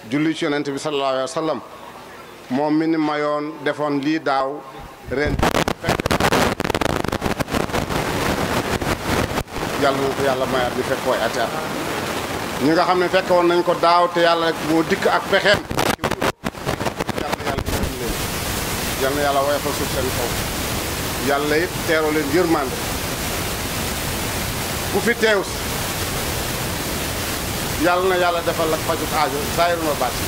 julli ci yonent bi sallallahu alayhi wa sallam moom mi ni mayoon defoon lii daaw ren fekk yàlla na ko yàlla mayaat ñu fekk koy ati at ñi nga xam ne fekk woon nañ ko daaw te yàlla rek moo dikk ak pexeem yàlla na yàlla gërëm leen yàlla na yàlla woyofal suuf seen kaw yàlla it teeroo leen yërmande ku fi teew si yàlla na yàlla defal ak fajut aajo saayir ma baat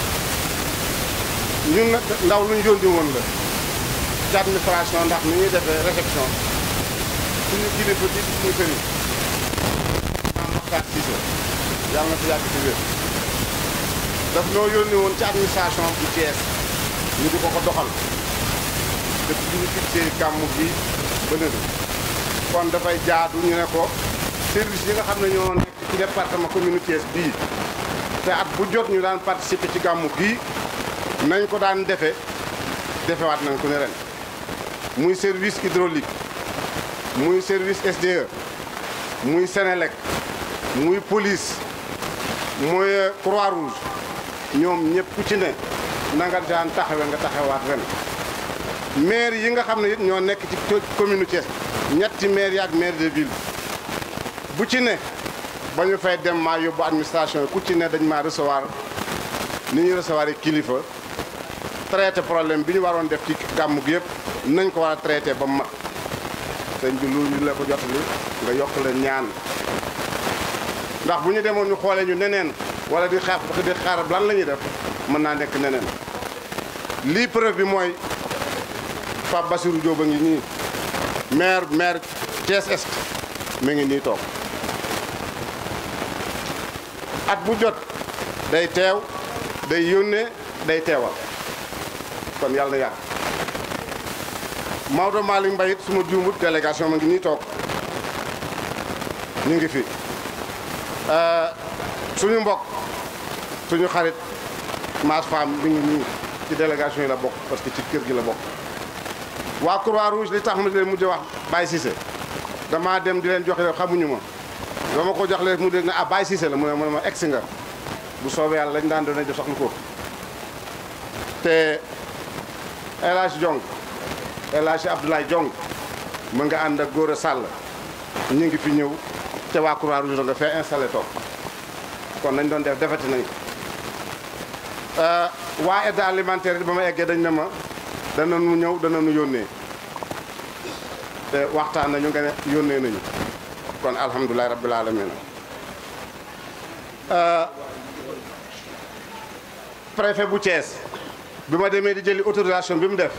ñun nag ndaw lu ñu yónni woon la ci administration ndax ni ñuy defee réception suñu kilifa di suñu sëriñ maam Mokhtar Cissé yàlla na fi yàgg ci wér daf noo yónni woon ci administration bu Thiès ñu di ko ko doxal depuis bi ñu fixé gàmmu gi ba léegi kon dafay jaadu ñu ne ko service yi nga xam ne ñoo nekk ci département commune Thiès bii te at bu jot ñu daan participer ci gàmmu gii nañ ko daan defe defewaat nañ ko ne ren muy service hydraulique muy service SDE muy Sénélec muy police muy Croix Rouge ñoom ñëpp ku ci ne na nga daan taxawe nga taxawaat ren maire yi nga xam ne it ñoo nekk ci commune Thiès ñetti maire yi ak maire de ville bu ci ne ba ñu fay dem maa yóbbu administration yi ku ci ne dañ maa recevoir ni ñuy recevoir yi kilifa traité problème bi ñu waroon def ci gàmmu gi yëpp nañ ko war a traité ba mu mat sëñ bi lu ñu la ko jotali nga yokk leen ñaan ndax bu ñu demoon ñu xoolee ñu neneen wala di xaar di xaar lan la ñuy def mën naa nekk neneen lii preuve bi mooy Pape Bassirou Diop a ngi nii maire maire Thiès Est mi ngi nii toog at bu jot day teew day yónnee day teewal kon yàlla na yàgg Maodo Malick Mbaye it suma juumut délégation ma ngi nii toog ñu ngi fi suñu mbokk suñu xarit Mass Femme mi ngi nii ci délégation yi la bokk parce que ci kër gi la bokk waa Croix Rouge li tax ma leen mujj wax Baye Cissé damaa dem di leen joxe xamuñu ma dama ko jox leen mu dégg ne ah Baye Cissé la mu ne mu ne ma egsi nga bu soobee yàlla lañ daan doon def sax lu ko te El Hadj Jong El Hadj Abdoulaye Jong mu nga ànd ak Gora Sall ñu ngi fi ñëw te waa Croix Rouge nga fee installé toog kon nañ doon def defati nañ ko waa aide alimentaire ba ma eggee dañ ne ma dana nu ñëw dana nu yónnee te waxtaan nañu nga ne yónnee nañu kon alhamdulilah rabbil alamin préfet bu Thiès bi ma demee di jëli autorisation bi mu def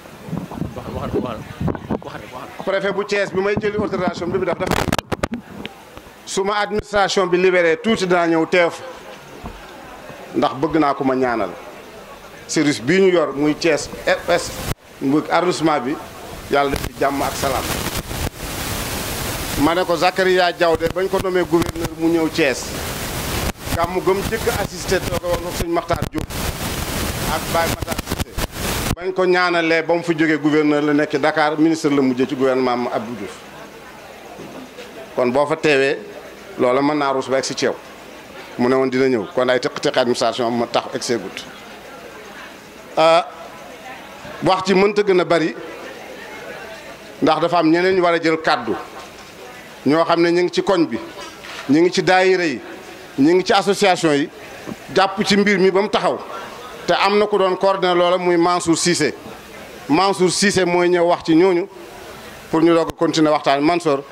préfet bu Thiès bi may jëli autorisation bi mu def dafa suma administration bi libéré tuuti dinaa ñëw teef ndax bëgg naa ko ma ñaanal service bii ñu yor muy Thiès RS mu arrondissement bi yàlla def ci jàmm ak salaam ma ne ko Zakaria Diaw de bañ ko nommé gouverneur mu ñëw Thiès gàmmu gëm jëkk assisté tooga woon ko sëñ Makhtar Diop ak Baye Makhtar Cissé bañ ko ñaanalee ba mu fi jógee gouverneur la nekk Dakar ministre la mujjee ci gouvernement ma Abdou Diouf kon boo fa teewee loola mën naa ruus ba egg si ceew mu ne woon dina ñëw kon ay tëq-tëq administration ma tax egg seegut wax ci mënta gën a bari ndax dafa am ñeneen ñu war a jël kàddu ñoo xam ne ñu ngi ci koñ bi ñu ngi ci daayira yi ñu ngi ci association yi jàpp ci mbir mi ba mu taxaw te am na ku doon coordonné loola muy Mansour Cissé Mansour Cissé mooy ñëw wax ci ñooñu pour ñu doog a continuer waxtaan Mansour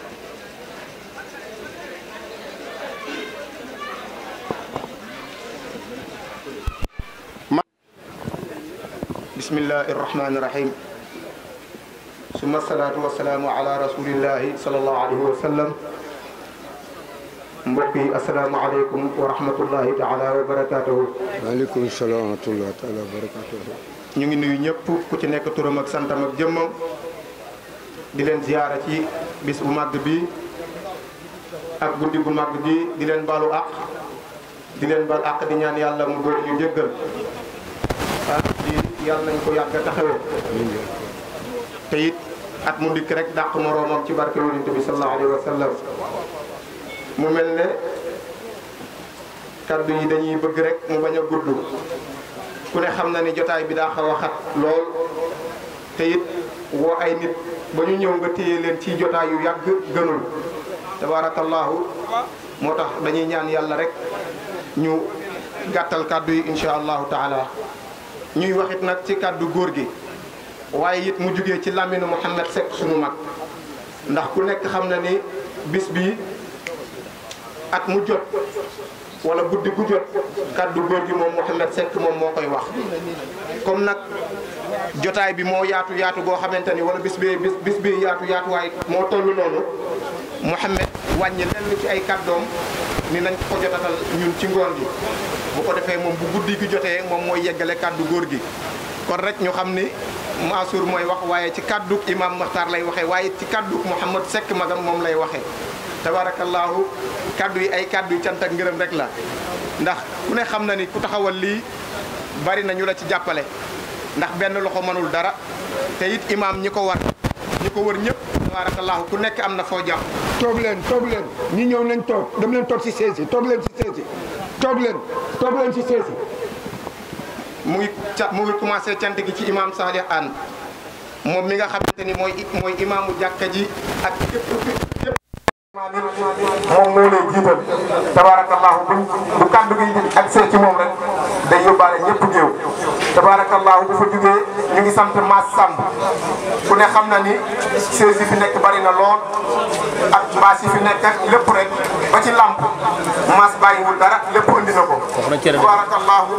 bismillahi irrahmani irrahim summa salaatu wasalaamu ala rasulillahi salallahu alayhi wa sallam mbokk yi asalaamaaleykum wa rahmatullahi taala wa barakatuhu waaleykum salaam wa rahmatullahi taala wa barakatuhu ñu ngi nuyu ñëpp ku ci nekk turam ak santam ak jëmmam di leen ziyaara ci bis bu màgg bi ak guddi gu màgg bi di leen baalu àq di leen baal àq di ñaan yàlla mu boole ñu jéggal ah di yàlla nañ ko yàgg a taxawee te it at mu dikk rek dàq moroomam ci barke yonent bi sallallahu alayhi wa sallam mu mel ne kaddu yi dañuy bëgg rek mu bañ a gudd ku ne xam na ni jotaay bi daa xaw a xat lool te it woo ay nit ba ñu ñëw nga téye leen ci jotaay yu yàgg gënul tabaarakallaahu moo tax dañuy ñaan yàlla rek ñu gàttal kaddu yi incha allahu taala ñuy waxit nag ci kaddu góor gi waaye it mu jugee ci làmminu Mouhamed Seck sunu mag ndax ku nekk xam na ni bis bi at mu jot wala guddi gu jot kaddu góor gi moom Mouhamed Seck moom moo koy wax comme nag jotaay bi moo yaatu yaatu goo xamante ni wala bis bi bis bis bi yaatu yaatu waaye moo toll noonu Mouhamed wàññi lenn ci ay kàddoom ni nañ ko jotatal ñun ci ngoon gi bu ko defee moom bu guddi gi jotee moom mooy yeggale kàddu góor gi kon rek ñu xam ni Mansour mooy wax waaye ci kàddu imam Makhtar lay waxee waaye ci kàddu Mouhamed Seck magam moom lay waxee tabarakallahu kàddu yi ay kàddu yu cant ak ngërëm rek la ndax ku ne xam na ni ku taxawal lii bari na ñu la ci jàppale ndax benn loxo mënul dara te it imam ñi ko war ñi ko wër ñëpp tabarakallahu ku nekk am na foo jàpp toog leen toog leen ñi ñëw nañ toog dem leen toog si seesi toog leen si seesi toog leen toog leen si seesi mu ngi ca mu ngi commencé cant gi ci imam Salih Anne moom mi nga xamante ni mooy mooy imaamu jàkka ji ak képp képp moom moo lay jiital tabarakallahu bu bu kàddu gi ak see ci moom rek day yóbbaale ñëpp géew tabarakallahu bu fa jugee ñu ngi sant Mass Samb ku ne xam na ni sees yi fi nekk bari na lool ak baas yi fi nekk ak lépp rek ba ci làmp Mass bàyyiwul dara lépp andi na ko tabarakallahu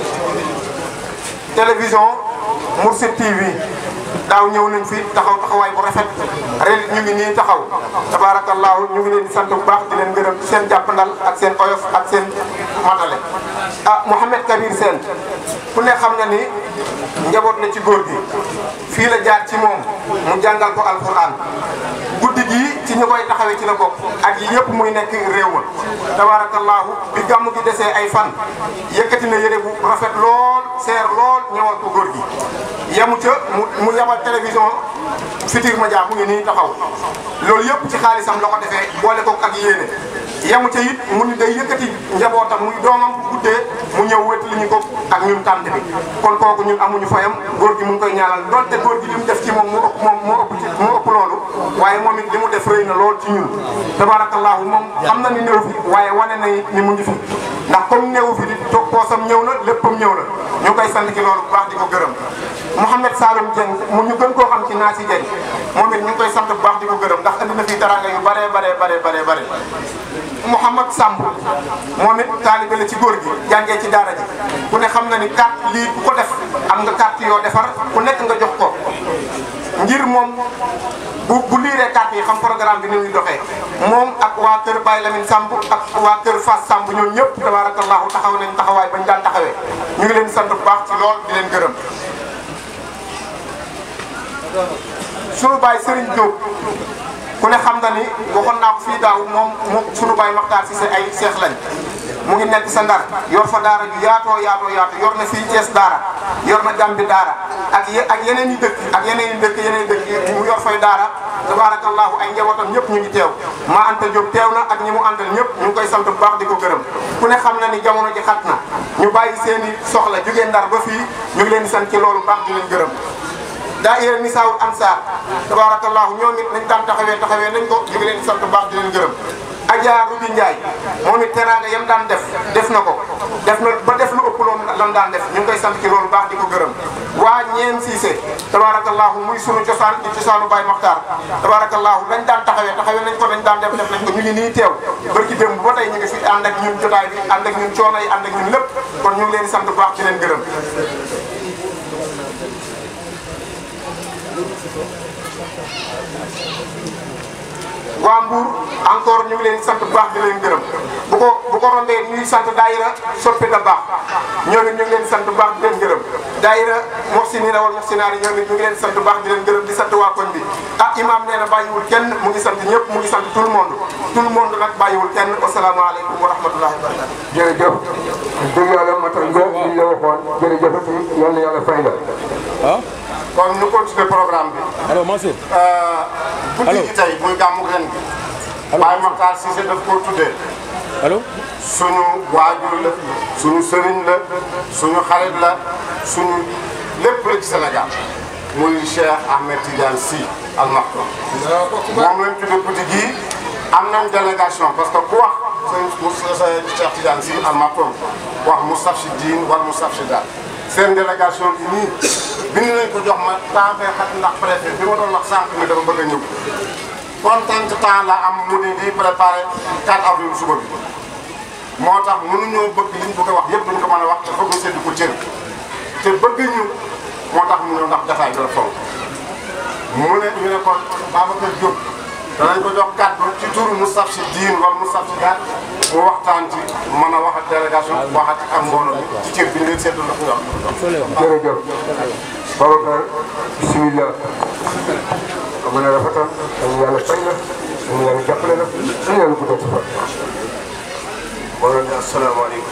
télévision Mourchid TV daaw ñëw nañ fi taxaw taxawaay bu rafet ren ñu ngi nii taxaw tabaarakallaahu ñu ngi leen di sant bu baax di leen gërëm ci seen jàppandal ak seen oyof ak seen matale. ah Mouhamed Kabir Sène ku ne xam na ni njaboot na ci góor gi fii la jaar ci moom mu jàngal ko alquran guddi gii ci ñu koy taxawee ci la bokk ak yi yëpp muy nekk réew ma tabaarakallaahu bi gàmm gi desee ay fan yëkkati na yére bu rafet lool seer lool ñëwal ko góor gi yamu ca mu mu yabal télévision Futurs Médias mu ngi nii taxaw loolu yëpp ci xaalisam la ko defee boole ko ak yéene yamu ca it mu ni day yëkkati njabootam muy doomam bu guddee mu ñëw wét li ñu ko ak ñun tànt bi kon kooku ñun amuñu fayam góor gi mu ngi koy ñaanal donte góor gi li mu def ci moom moo ëpp moom moo ëpp ci moo ëpp loolu waaye moom it li mu def rëy na lool ci ñun tabarakallahu moom xam na ni néew fi waaye wane na it ni mu ngi fi ndax comme néew fi di toog poosam ñëw na léppam ñëw na ñu ngi koy sant ci loolu bu baax di ko gërëm Mouhamed Saloum Dieng mu ñu gën koo xam ci Naasi Dieng moom it ñu ngi koy sant bu baax di ko gërëm ndax andi na fi taranga yu bare bare bare bare bare Mouhamad Samb moom it taalibe la ci góor gi jàngee ci daara ji ku ne xam na ni carte lii ku ko def am nga carte yoo defar ku nekk nga jox ko ngir moom bu bu liiree carte yi xam programme bi ni muy doxee moom ak waa kër Baye Lamine Samb ak waa kër Fass Samb ñoom ñëpp tabarakallahu taxaw nañ taxawaay bañ daan taxawee ñu ngi leen di sant bu baax ci lool di leen gërëm sunu baay Serigne Diop ku ne xam na ni waxoon naa ko fii daaw moom mu sunu baay Maxtaar si sa ay seex lañ mu ngi nekk sa ndar yor fa daara ju yaatoo yaatoo yaatoo yor na fii Thiès daara yor na Gàmbi daara ak ye ak yeneen i dëkk ak yeneen i dëkk yeneen i dëkk mu yor fay daara tabarakallahu ay njabootam ñëpp ñu ngi teew maa Anta Diop teew na ak ñi mu àndal ñëpp ñu ngi koy sant bu baax di ko gërëm ku ne xam na ni jamono ji xat na ñu bàyyi seen i soxla jógee ndar ba fii ñu ngi leen di sant ci loolu baax di leen gërëm daayira Nisaawul Ansaar tabarakallahu ñoom it nañ daan taxawee taxawee nañ ko ñu ngi leen di sant bu baax di leen gërëm Adja Rubi Ndiaye moom it teraanga yam daan def def na ko def na ba def lu ëpp loolu lan daan def ñu ngi koy sant ci loolu baax di ko gërëm waa ñeen siise tabarakallahu muy sunu cosaan di cosaanu Baye Maxtaar tabarakallahu lañ daan taxawee taxawee nañ ko dañ daan def def nañ ko ñu ngi nii teew bërki démb ba tey ñu ngi fi ànd ak ñun jotaay bi ànd ak ñun coono yi ànd ak ñun lépp kon ñu ngi leen di sant bu baax di leen gërëm waa Mbour encore ñu ngi leen sant bu baax di leen gërëm bu ko bu ko rombee ñuy sant daayira soppe da baax ñoom it ñu ngi leen sant bu baax di leen gërëm daayira moxsinina wal moxsinaari ñoom it ñu ngi leen sant bu baax di leen gërëm di sant waa koñ bi ah imam nee na bàyyiwul kenn mu ngi sant ñëpp mu ngi sant tout le monde tout le monde nag bàyyiwul kenn asalaamaaleykum wa rahmatullahi wa barakatu jërëjëf dëgg yàlla matal nga li ñu la waxoon jërëjëfati yal na yàlla fay la ah kon ñu continuer programme bi allo Mansour guddi gi tey muy gàmmu ren gi Baye Makhtar Cissé daf koo tuddee allo suñu waajur la suñu sëriñ la suñu xarit la suñu lépp la ci Sénégal muy Cheikh Ahmed Tidiane Sy Al Maktoum moom lañ tuddee guddi gii am nañ délégation parce que ku wax sëñ Moussa Cheikh Tidiane Sy Al Maktoum wax Moustarchidine wala Moustarchidaat seen délégation bi nii bind nañ ko jox ma temps fee xat ndax préfet bi ma doon wax sànq ni dafa bëgg a ñëw kontaan temps la am mu ni di préparé 4 avril suba bi moo tax mënuñoo bëgg li ñu bëgg a wax yëpp duñ ko mën a wax te foog ñu séddu ko cër te bëgg ñu moo tax mu ñëw ndax jafaay bi la fonk mu ne ñu ne kon Babacar Diop danañ ko jox kàddu ci turu Moustarchidine wala Moustarchidaat mu waxtaan ci mën a wax ak délégation waxat ak mbooloo mi ci cër bi ñu leen séddu la ko jox. jërëjëf Babacar bisimilah am na rafetal dañu yàlla fay la dañu yàlla jàppale la dañu yàlla guddal sa fan. mbooloo mi asalaamaaleykum.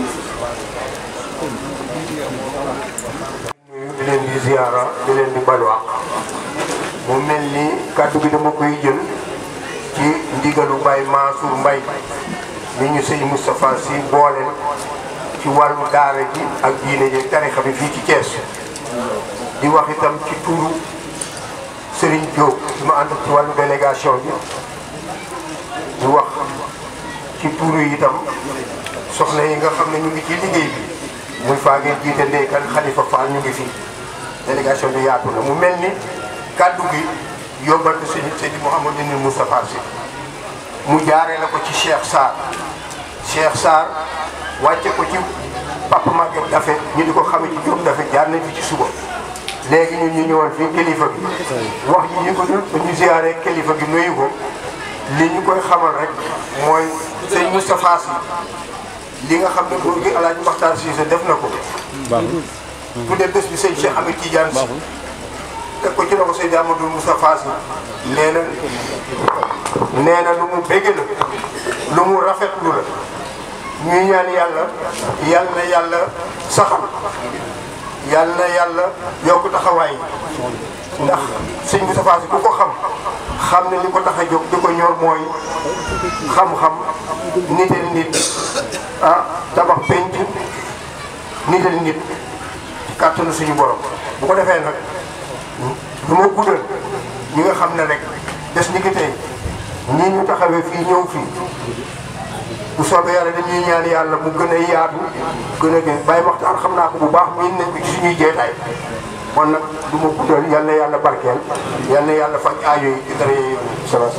di leen di ziara di leen di balwaax mu mel ni kàddu gi dama koy jël ci ndigalu Baye Mansour Mbaye mi ñu sëñ Moustapha Sy booleel ci wàllu daara ji ak diine ji tarixa bi fii ci Thiès di wax itam ci turu Serigne Diop di ma ànd ci wàllu délégation bi di wax ci turu itam soxna yi nga xam ne ñu ngi ci liggéey bi muy faa ngeen jiite ndeykan Khalifa Fall ñu ngi fi délégation bi yaatu na mu mel ni kàddu gi yóbbante sëñ Seydi Mouhamadou ni Moustapha Sy mu jaaree la ko ci Cheikh Sarr Cheikh Sarr wàcce ko ci Papa Maguette Dafe ñu di ko xamee ci Diop Dafe jaar nañ fi ci suba léegi ñun ñu ñëwoon fii kilifa gi wax ji ñu ko ñu ziaree kilifa gi nuyu ko li ñu koy xamal rek mooy sëñ Moustapha Sy li nga xam ne góor gi El Hadj Makhtar Cissé def na ko. tudde bés bi sëñ Cheikh Ahmed Tidiane Sy teg ko ci loxo sëñ Amadou Moustapha Sy nee na nee na lu mu bëgg la lu mu rafetlu la ñuy ñaan yàlla yal na yàlla saxal yal na yàlla yokk taxawaay ndax sëñ Moustapha Sy ku ko xam xam ne li ko tax a jóg di ko ñor mooy xam-xam nitel nit ah tabax penc nitel nit ci kàttanu suñu borom bu ko defee nag lu ma guddal ñi nga xam ne rek des ñi ngi tey ñii ñu taxawee fii ñëw fii bu soobee yàlla dañuy ñaan yàlla mu gën a yaatu gën a gën bàyyi waxtaan xam naa ko bu baax miin nañ ko ci suñuy jeetaay kon nag du ma guddal yal na yàlla barkeel yal na yàlla faj aajo yi di dara yooyu salaam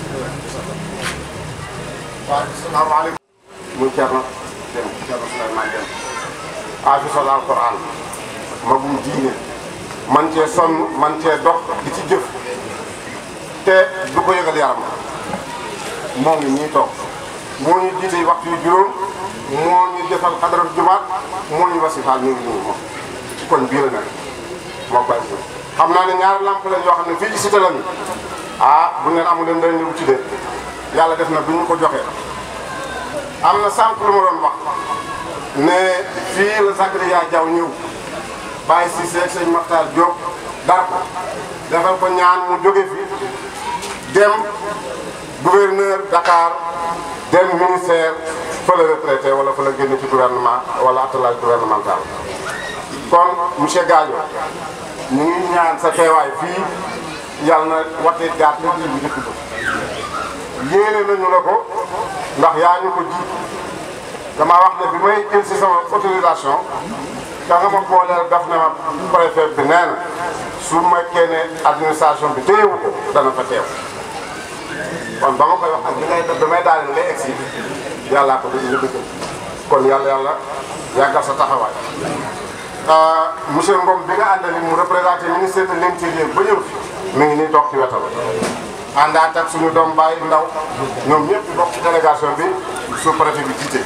waaw salaamaaleykum. muy Thierno Deme Thierno Souleymane Deme. afisal alquran magum diine man cee sonn man cee dox di ci jëf te du ko yëgal yaram moo ngi ñii toog moo ñu jiite waxtu yu juróom moo ñu defal xadarat jumaat moo ñu wasifaal ñu ngi nii moom ci koñ bii la nekk moo koy xam naa ne ñaari lamp la yoo xam ne fii ci cité la ñu ah bu ngeen amul leen dañ ñu ci de yàlla def na bu ñu ko joxee am na sànq lu ma doon wax ne fii la Zakaria Diaw ñëw bàyyi si seeg sëñ Maxtaar Diop dar ko defal ko ñaan mu jóge fi dem gouverneur Dakar dem ministère fa la retraité wala fa la génn ci gouvernement wala attelage gouvernemental kon monsieur Gadio ñu ngi ñaan sa teewaay fii yàlla na watee gaat nit yi bu njëkk ba yéene nañu la ko ndax yaa ñu ko ji dama wax ne bi may jël si sama autorisation da nga ma booleel daf ne ma préfet bi nee na su ma ne administration bi téyewu ko dana fa teew kon ba ma koy wax ak li ngay def damay daal ngay egg si yàllaa ko dëgg dëgg kon yàlla yàlla yàggal sa taxawaay monsieur Ngom bi nga àndali mu représenté ministère de l'intérieur ba ñëw fi mi ngi nii toog ci wetam àndaat ak suñu doom baay ndaw ñoom ñëpp di bokk ci délégation bi sous préfet bi jiite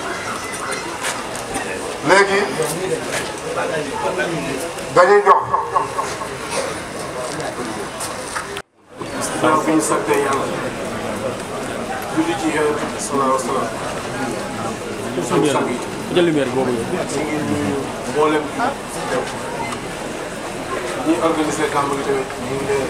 léegi dañuy jox waaw fi ñu sante yàlla julli ci yonent bi sallallahu alayhi wa sallam suñu sang yi jël lumière boobu ñu ngi nuyu mboolem teew ñi organisé kàmb gi tamit ñu ngi leen di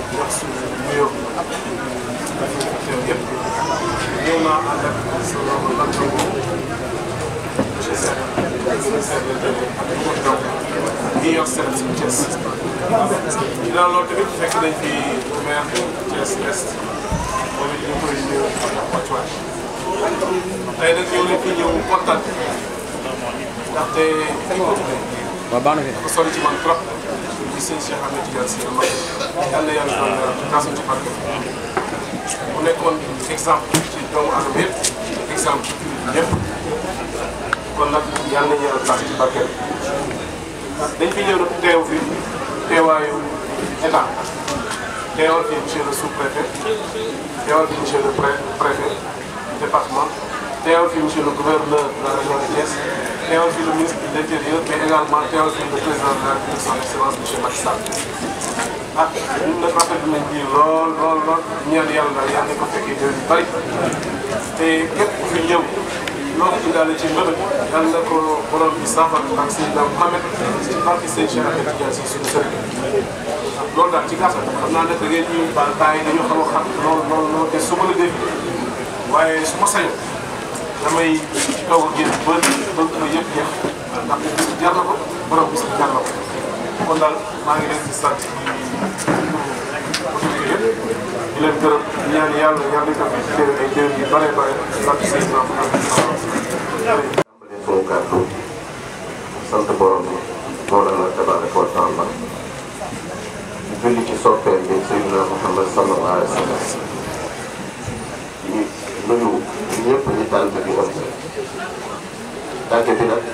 jox suñu nuyoo dafa fi teew yëpp ñëw naa ànd ak sama lantango monsieur Seck ministère de l'Intérieur ak Mour Ndaw ñi yor seen si Thiès ginnaaw loolu tamit fekk nañ fi maire Thiès Est moom it ñu koy ñëw wàccuwaay tey nag ñëw nañ fi ñëw kontaan ndaxte fi ko tuddee dafa sori ci man trop di sëñ Cheikh Ahmed Tidiane Sy ma yal na yàlla doon kaasam ci barke mu nekkoon exemple ci doomu aadama yëpp exemple ci ñëpp kon nag yal nañu yàlla taas ci barke dañ fi ñëw nag teew fi teewaayu état teewal fi monsieur le sous-préfet teewal fi monsieur le pré préfet du département teewal fi monsieur le gouverneur de la région de Thiès teewal fi le ministre de l'intérieur mais également teewal fi le président de la République son excellence monsieur Macky Sall ah ñun nag rafetlu nañ bii lool lool lool ñaan yàlla daal yàlla nañ ko fekkee déwén yu bëri te képp ku fi ñëw loolu indaale ci mbëbët yàlla na ko borom bi saafara ak Seydina Mouhamed ci barke sëñ Cheikh Ahmed Tidiane Sy suñu sëriñ loolu daal ci gàttal xam naa nag da ngeen ñuy baal bàyyi dañoo xaw a xam lool lool lool te su ma la dégg waaye su ma sañoon damay toog ak yéen ba ba ba yëpp jeex ndax bis bi jar na ko borom bis bi jar na ko kon daal maa ngi leen di sant autorité yëpp di leen gërëm di ñaan yàlla yàlla ko fi déwén ay déwén yu bare bare sant Seydina Mouhamed tàmbalee sunu kàddu sant borom bi Mawlana tabaraka wa taala di julli ci soppeel bi Seydina Muhammad sallallahu alayhi wa sallam di nuyu ñëpp ñi tànn bi am tànk bi nag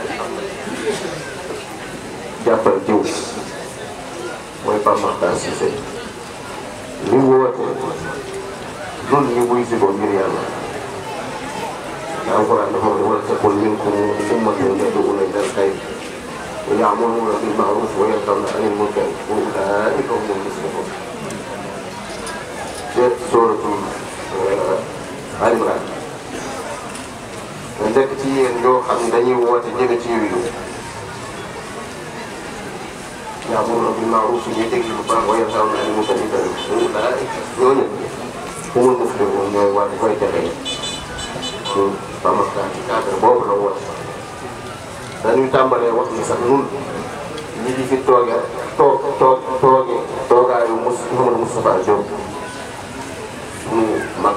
jàppal jiw mooy Pape Makhtar Cissé li mu woote dul ñu buy si ko ngir yàlla alquran dafa wax ne wala takun minkum ummatun yad'una ila al-khayr wa ya'muruna bil ma'ruf wa yanhawna 'anil munkar wa ulaa'ika humul muflihun te suratul Ali Imran nga nekk ci yéen ñoo xam ne dañuy woote jëme ci yiw ya'muruna bil ma'ruf ñuy déglu lu baax wa yanhawna 'anil munkar wa ulaa'ika ñooñu humul muflihun ñooy war koy texee ñun Pape Makhtar ci cadre boobu la woote dañuy tàmbalee wax ni sax ñun ñi di fi tooge toog toog tooge toogaayu Mous Mouhamadou Moustapha Diop suñu mag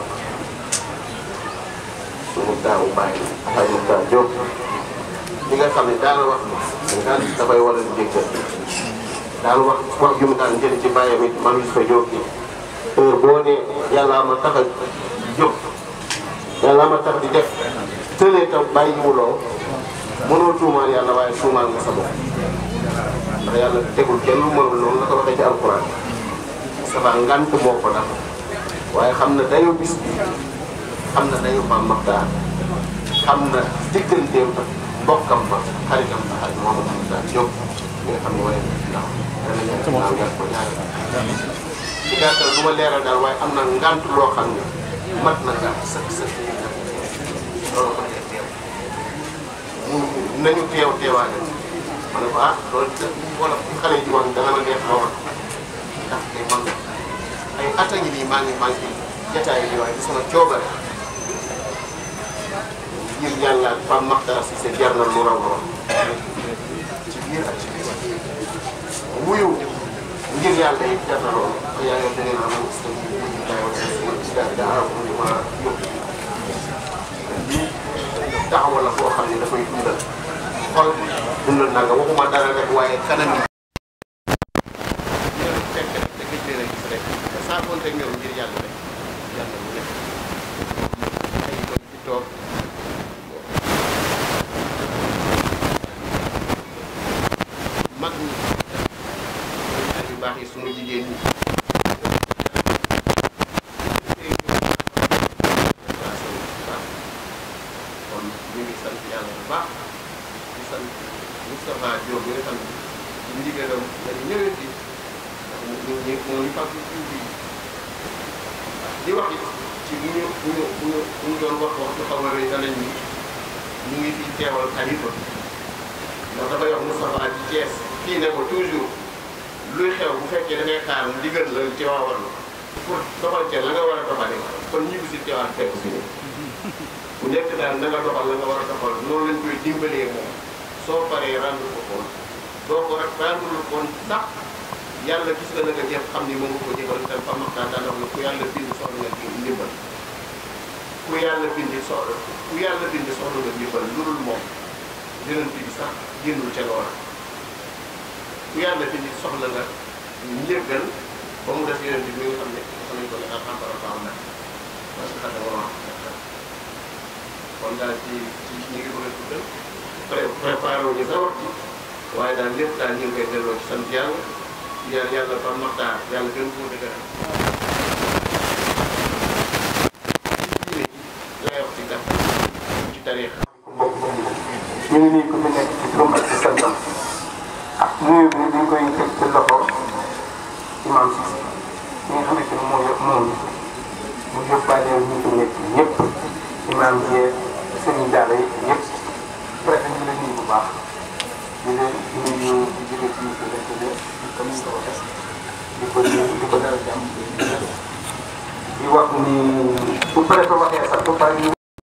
suñu daawu bàyyi Alhaji Moustapha Diop li nga xam ne daana wax ni daal dafay war a jéggal daal wax wax ju mu daan jël ci bàyyam it man Moustapha Diop bi heure boo nee yàlla ma tax a jóg yàlla ma tax di def tëlee tam bàyyiwuloo mënoo tuumaal yàlla waaye tuumaal nga sa bopp ndax yàlla tegul kenn lu mënul noonu la ko waxee ci alquran saba ngant moo ko dal waaye xam na dayo bis bi xam na dayo Pape Makhtar xam na digganteem ak bokkam ba xaritam ba ak Mouhamadou Mokhtar Diop mi nga xam ne waaye ndax dana ñaan naa ngat ko ñaari ci gàttal du ma leeral daal waaye am na ngant loo xam ne mat na ngant sëkk sëkk loolu ko dee teew mu nañu teew teewaale ma ne ko ah loolu de wala xale yi wax dana ma neex lool ndax tey man ay at a ngi nii maa ngi maa ngi jataay bi waaye sama coobare ngir yàlla ak Pape Makhtar Cissé jar na lu raw lool ci biir ak ci biir wuyu ngir yàlla it jar na lool te yaa ngi leen a am sa wuyu dayoo si daal daa am lu ma yóbbu lii taxawal la boo xam ne dafay dundal xol dundal naa nga waxuma dara rek waaye kanam yi. ñoom fekk rek da ngay jëlee gis rek te saa konte ñoom ngir yàlla rek yàlla mu nekk ay doom ci toog mag ñi ay yu baax yi sunu jigéen ñi. kon ñu ngi sant yàlla bu baax di sant Moustapha Diop bi nga xam ne ñu ndigalam dañu ñëwee fii ndax mu ñu ñu moo ñu fàttali jiw bi di wax it ci bu ñu bu ñu bu ñu bu ñu doon wax wax lu xaw a rëy danañ ni ñu ngi fi teewal xalifa ndax dafay wax Moustapha ci Thiès kii ne ko toujours luy xew bu fekkee da ngay xaar ndigal la ci waawal pour doxal ca la nga war a doxale kon ñibbi si teewaat fekk si ne bu nekk daal na nga doxal la nga war a doxal noonu lañ koy dimbalee moom soo paree rendre ko compte doo ko rek rendre le compte ndax yàlla gis nga la nga jëf xam ni moom nga ko jëfal te fa maxtaan daan wax ne ku yàlla bind soxla nga ci ndimbal ku yàlla bindi soxla ku yàlla bindi soxla nga ndimbal lu dul moom yonent bi sax génnul ca loola ku yàlla bindi soxla nga njëggal ba mu def yonent bi mi nga xam ne xam nañ ko ne alxamdara baax na parce que xam ne moo kon daal ci ci ñu ngi bëgg a tuddal pré préparé wu ñu sa wax ci waaye daal lépp daal ñu ngi koy delloo ci sant yàlla yàlla yàlla ba maxtaar yàlla gën koo dëgëral lay wax ci gàttal ci tariix ñu ngi nii ku fi nekk ci turam ak ci santam ak nuyu bi dañ koy teg ci loxo imam Cissé ñi nga xamante ni moo yëpp moom mu yóbbaale ñu fi nekk ñëpp imam yee sëriñ daara yi ñëpp préfet ñu leen nuyu bu baax di leen nuyu di jóge ci ci leen tëddee comme ni nga ko waxee di ko di ko dara jàmm di wax ni bu préfet waxee sax ba pare ñu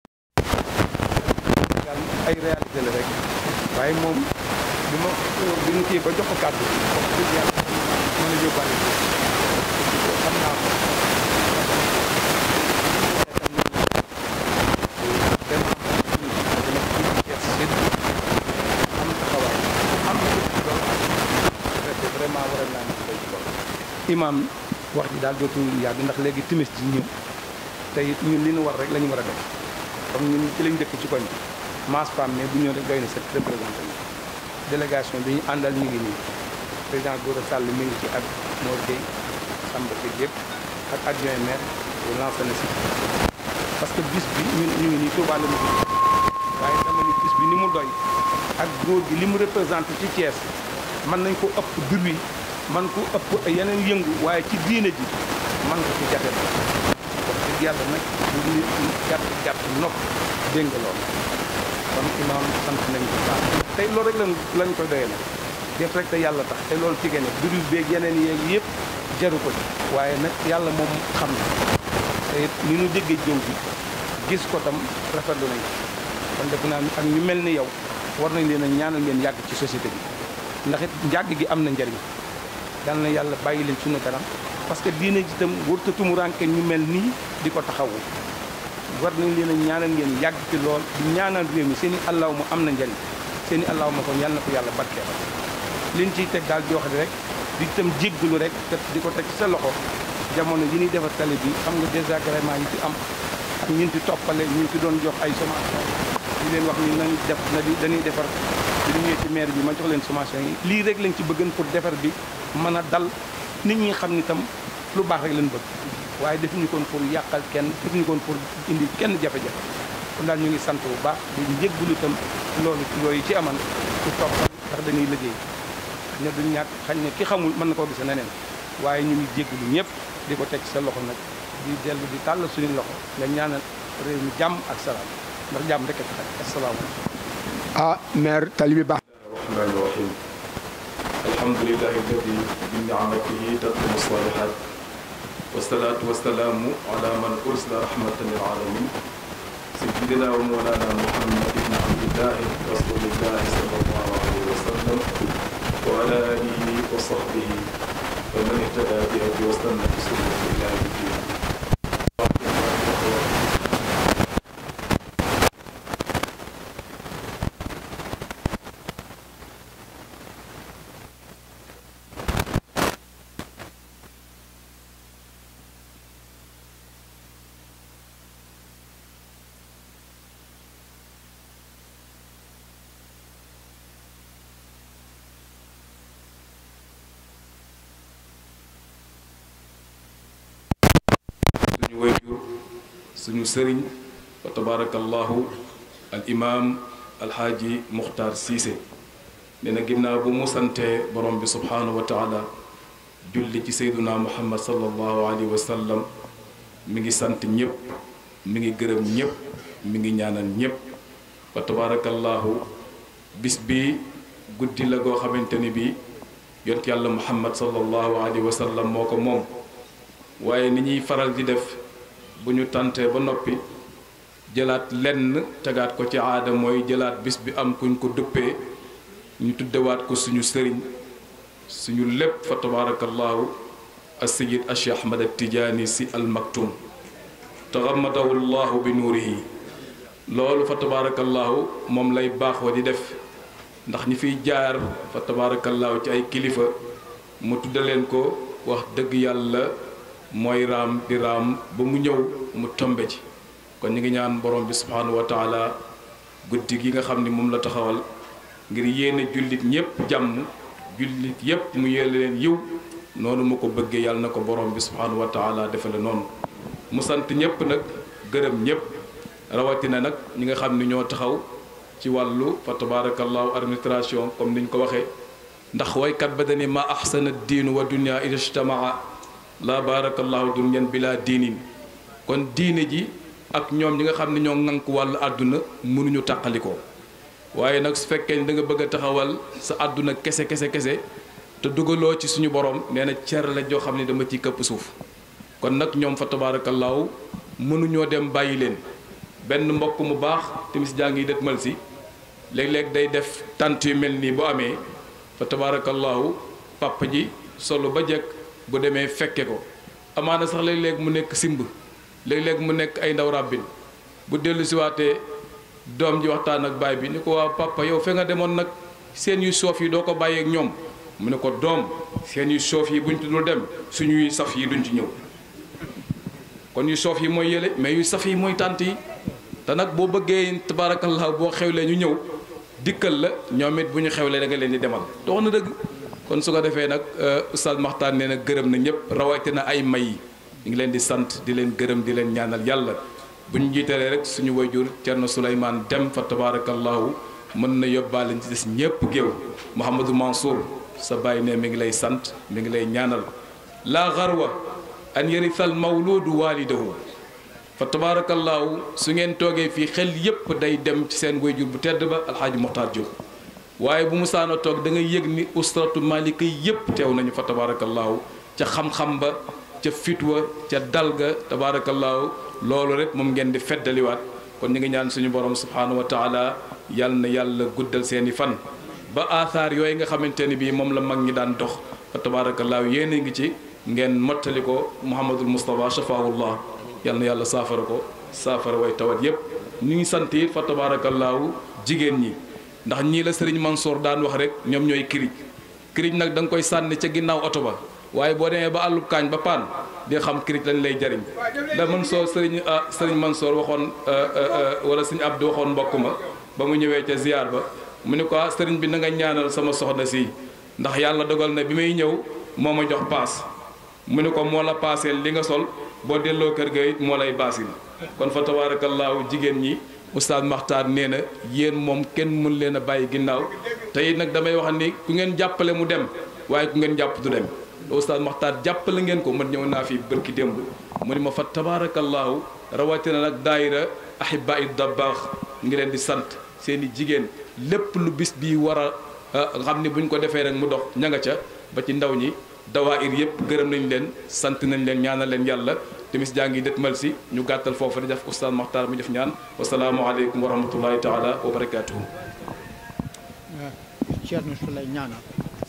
ay réalité la rek waaye moom bi ma bi ñu kii ba jox ko kàddu wax dëgg yàlla mën a yóbbaale xam naa ko am taxawaay am vraiment waral naa nekk ci loolu imaam wax ji daal dootul yàgg ndax léegi timis ji ñëw te it ñun li ñu war rek la ñu war a def comme ñun ci lañ dëkk ci koñ bi masse femme mais bu ñëw rek doy na set représenté ñu délégation bi ñu àndal ñu ngi nii président Gora Sall mi ngi ci ak Mor Gueye Samba Gueye yëpp ak adjoint maire bu lancé na si parce que bis bi ñun ñu ngi nii Touba la ñu waaye dama ni bis bi ni mu doy ak góor gi li mu représenté ci Thiès mën nañ ko ëpp bruit man ko ëpp yeneen yëngu waaye ci diine ji man ko ci jafe wax dëgg yàlla nag bu nit gàtt gàtt nopp dégg nga loolu kon imaam sant nañ ko baax tey loolu rek lañ lañ koy doyee nag def rek te yàlla tax te loolu ci gene bruit beeg yeneen yeeg yëpp jaru ko ci waaye nag yàlla moom xam na te it ni ñu déggee jëw bi gis ko tam rafetlu nañ kon def naa ak ñu mel ni yow war nañ leen a ñaanal leen yàgg ci société bi ndax it njàgg gi am na njariñ yal na yàlla bàyyi leen suñu kanam parce que diine ji itam warut a tumuranke ñu mel nii di ko taxawu war nañ leen a ñaanal ngeen yàgg ci lool di ñaanal réew mi seen i allaw ma am na njariñ seen i allaw ma kon yàlla na ko yàlla barkeel liñ ciy teg daal di wax rek di itam jéggalu rek te di ko teg ci sa loxo jamono yi ñuy defar tali bi xam nga désagrément yi ci am ak ñun ci toppale ñu ci doon jox ay sommation di leen wax ni nañ def na di dañuy defar bi ñu ñëwee ci maire bi ma jox leen sommation yi lii rek lañ ci bëggan pour defar bi mën a dal nit ñi xam ni tam lu baax rek lañ bëgg waaye defuñu koon pour yàqal kenn defuñu koon pour indi kenn jafe-jafe kon daal ñu ngi sant bu baax di njëggulu itam loolu yooyu ci aman ci toppal ndax dañuy liggéey xëy na duñ ñàkk xañ ne ki xamul mën na koo gise neneen waaye ñu ngi jéggulu ñëpp di ko teg ci sa loxo nag di dellu di tàll suñu loxo nga ñaanal réew mi jàmm ak salaam ndax jàmm rek a tax asalaamaaleykum ah maire tali bi baax الرحمن الرحيم الحمد لله الذي بنعمته تتم الصالحات والصلاة والسلام على من أرسل رحمة للعالمين سيدنا ومولانا محمد بن عبد الله رسول الله صلى الله عليه وسلم وعلى آله وصحبه ومن اهتدى بهدي واستنى بسنته إلى يوم الدين suñu wayjur suñu sëriñ wa tabarakallahu al imam alxaaji muxtaar siise nee na ginnaaw bu mu santee borom bi subhaanahu wa taala julli ci seyduna muhammad sallallahu alayhi wa sallam mi ngi sant ñëpp mi ngi gërëm ñëpp mi ngi ñaanal ñëpp wa tabarakallahu bis bi guddi la goo xamante ni bi yont yàlla muhammad sallallahu alayhi wa sallam moo ko moom waaye ni ñuy faral di def bu ñu tàntee ba noppi jëlaat lenn tegaat ko ci aada mooy jëlaat bis bi am kuñ ko duppee ñu tuddewaat ko suñu sëriñ suñu lépp fa tabarakallahu as-sayyid ashi ahmad at-tijaani si al maktum taxamadahu llahu bi nuurihi loolu fa tabarakallahu moom lay baaxoo di def ndax ñi fiy jaar fa tabaarakallaahu ci ay kilifa mu tudda leen ko wax dëgg yàlla mooy raam di raam ba mu ñëw mu tombe ci kon ñu ngi ñaan borom bi subhaanahu wa taala guddi gi nga xam ni moom la taxawal ngir yéene jullit ñépp jàmm jullit yépp mu yéene leen yiw noonu mu ko bëggee yàlla na ko borom bi subhaanahu wa taala defale noonu mu sant ñépp nag gërëm ñépp rawatina nag ñi nga xam ni ñoo taxaw ci wàllu fa tabarakallahu administration comme niñ ko waxee ndax waykat ba dani ma ahsana diinu wa dunia ida ijtamaa la barakallahu dunyan bila diinin kon diine ji ak ñoom ñi nga xam ne ñoo ŋànk wàllu àdduna mënuñu tàqalikoo waaye nag su fekkee ni da nga bëgg a taxawal sa àdduna kese kese kese te dugaloo ci suñu borom nee na cer la joo xam ne dama ciy këpp suuf kon nag ñoom fa tabarakallahu mënuñoo dem bàyyi leen benn mbokk mu baax timis jaa ngi dëtmal si léeg-léeg day def tant yu mel nii bu amee fa tabaarakallaahu papa ji solo ba jekk bu demee fekke ko amaana sax léeg-léeg mu nekk simb léeg-léeg mu nekk ay ndaw ràbbin bu dellu siwaatee doom ji waxtaan ak baay bi ni ko waa papa yow fe nga demoon nag seen yu soof yi doo ko bàyyee ak ñoom mu ne ko doom seen yu soof yi buñ ci dul dem suñuy saf yi duñ ci ñëw kon yu soof yi mooy yële mais yu saf yi mooy tànt yi te nag boo bëggee tabaarakallaahu boo xewlee ñu ñëw dikkal la ñoom it bu ñu xewlee da nga leen di demal dox na dëgg kon su ko defee nag oustaz Maxtaan nee na gërëm na ñëpp rawatina ay may yi ñu ngi leen di sant di leen gërëm di leen ñaanal yàlla bu ñu jiitalee rek suñu wayjur Cerno Souleymane dem fa tabarakallahu mën na yóbbaale ci des ñëpp géew Mouhamadou Mansour sa bàyyi ne mi ngi lay sant mi ngi lay ñaanal laa xarwa an yarisal mawludu waalidahu fa tabaarakallaahu su ngeen toogee fii xel yépp day dem ci seen wayjur bu tedd ba alxaaji Moxtaar Jóob waaye bu mu saana toog da nga yëg ni usratu malika yépp teew nañu fa tabaarakallaahu ca xam-xam ba ca fitwa ca dalga tabaarakallaahu loolu rek moom ngeen di feddaliwaat kon ñu ngi ñaan suñu borom subhaanahu wa taala yal na yàlla guddal seeni fan ba aasaar yooyu nga xamante ni bii moom la mag ñi daan dox fa tabaarakallaahu yéen a ngi ci ngeen mottali ko Muhammadul Moustapha shafaahullah yal na yàlla saafara ko saafara way tawat yépp ñu ngi sant it fa tabaarakallaahu jigéen ñi ndax ñii la sëriñ Mansour daan wax rek ñoom ñooy kirij kirij nag da nga koy sànni ca ginnaaw oto ba waaye boo demee ba àllub kaañ ba paan di nga xam kirij lañ lay jariñ da Mansour sëriñ sëriñ Mansour waxoon wala sëriñ Abdou waxoon mbokk ma ba mu ñëwee ca ziar ba mu ne ko sëriñ bi na nga ñaanal sama soxna si ndax yàlla dogal na bi may ñëw moo ma jox paas mu ne ko moo la paaseel li nga sol boo delloo kër ga it moo lay baasil kon fa tabaarakallaahu jigéen ñi oustaz Maxtaar nee na yéen moom kenn mën leen a bàyyi ginnaaw te it nag damay wax ni ku ngeen jàppale mu dem waaye ku ngeen jàpp du dem oustaz Maxtaar jàppale ngeen ko man ñëw naa fi bërki démb mu ni ma fa tabaarakallaahu rawatina nag daayira ahibaa i dabbaax ngi leen di sant seen i jigéen lépp lu bis bi war a xam ni buñ ko defee rek mu dox ña nga ca ba ci ndaw ñi dawaayir yëpp gërëm nañ leen sant nañ leen ñaanal leen yàlla timis jaa ngi dëtmal si ñu gàttal foofu di def oustaz Maxtaar mu def ñaan wasalaamualeykum wa rahmatullahi taala wa barakaatuhu Ceerno Sulay ñaanal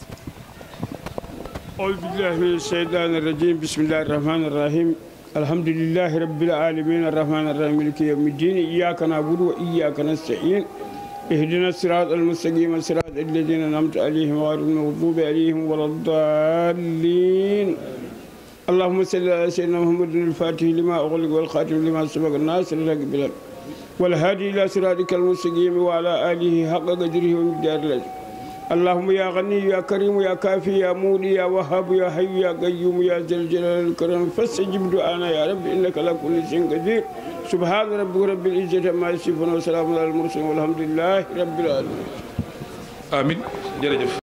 أعوذ بالله من الشيطان الرجيم بسم الله الرحمن الرحيم الحمد لله رب العالمين الرحمن الرحيم مالك يوم الدين إياك نعبد وإياك نستعين اهدنا الصراط المستقيم صراط الذين أنعمت عليهم غير المغضوب عليهم ولا الضالين اللهم صل على سيدنا محمد الفاتح لما أغلق والخاتم لما سبق الناس الحق بالحق والهادي إلى صراطك المستقيم وعلى آله حق قدره ومقدار الأجر اللهم يا غني يا كريم يا كافي يا مولي يا وهاب يا حي يا قيوم يا ذا الجلال والكرم فاستجب دعانا يا رب انك على كل شيء قدير سبحان ربك رب العزه عما يصفون وسلام على المرسلين والحمد لله رب العالمين amin jërëjëf